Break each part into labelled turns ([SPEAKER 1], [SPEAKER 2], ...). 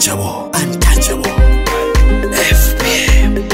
[SPEAKER 1] untouchable, untouchable. FBM.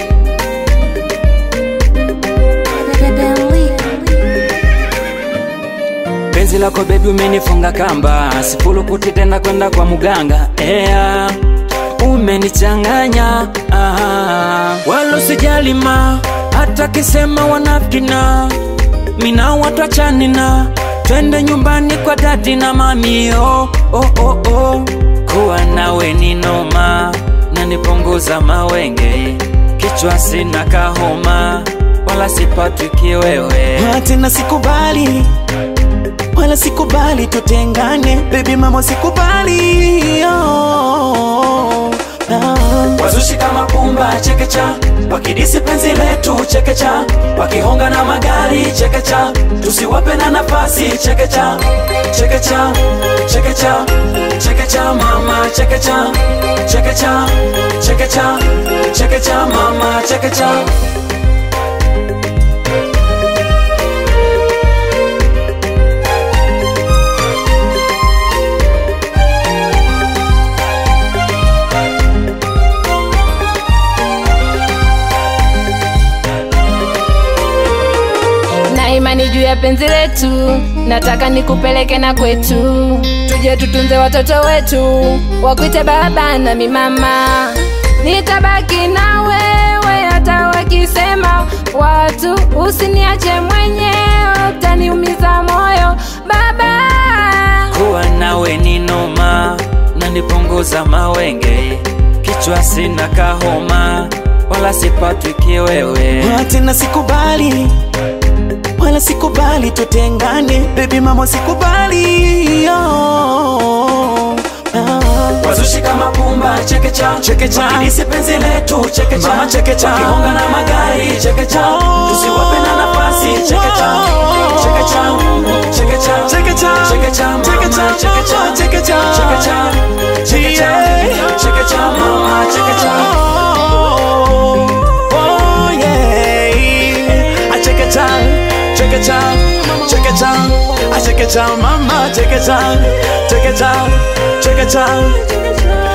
[SPEAKER 2] penzi lako bebi umenifunga kamba sifulukuti tena kwenda kwa muganga ea umenichanganya ah. wala usijalima hata kisema wanafkina mina watwachanina twende nyumbani kwa dadi na mami oh, oh, oh, oh. kuwa nawe ni noma nanipunguza mawenge kichwa sina kahoma wala sipatwi kiwewe
[SPEAKER 3] Ah, tena sikubali wala sikubali tutengane baby mama sikubali oh, ah.
[SPEAKER 2] wazushi kama pumba chekecha wakidisi penzi letu chekecha wakihonga na magari chekecha tusiwape na nafasi chekecha chekecha chekecha chekecha mama chekecha chekecha chekecha chekecha mama chekecha
[SPEAKER 4] na imani juu ya penzi letu, nataka nikupeleke na kwetu, tuje tutunze watoto wetu, wakuite baba na mimama. Nitabaki na wewe hata wakisema watu, usiniache mwenyewe, utaniumiza moyo baba.
[SPEAKER 2] kuwa nawe ni noma nanipunguza mawenge kichwa sina kahoma wala sipatwi kiwewe
[SPEAKER 3] Ah, tena sikubali wala sikubali tutengane baby mama sikubali oh, ah.
[SPEAKER 2] wazushi kama pumba chekecha
[SPEAKER 3] Chekecha.
[SPEAKER 2] wakidisi penzi letu chekecha
[SPEAKER 3] Mama chekecha.
[SPEAKER 2] wakihonga na magari chekecha tusiwape na nafasi chekecha chekecha chekecha
[SPEAKER 3] Chekecha.
[SPEAKER 2] chekecha mama
[SPEAKER 3] Chekecha.
[SPEAKER 2] chekecha
[SPEAKER 3] Chekecha.
[SPEAKER 2] chekecha chekecha
[SPEAKER 3] Yeah.
[SPEAKER 2] chekecha mama chekecha
[SPEAKER 3] Oh, oh, yeah. I check it out, check it out, check it out. I check it out, mama, check it out, check it out, check it out.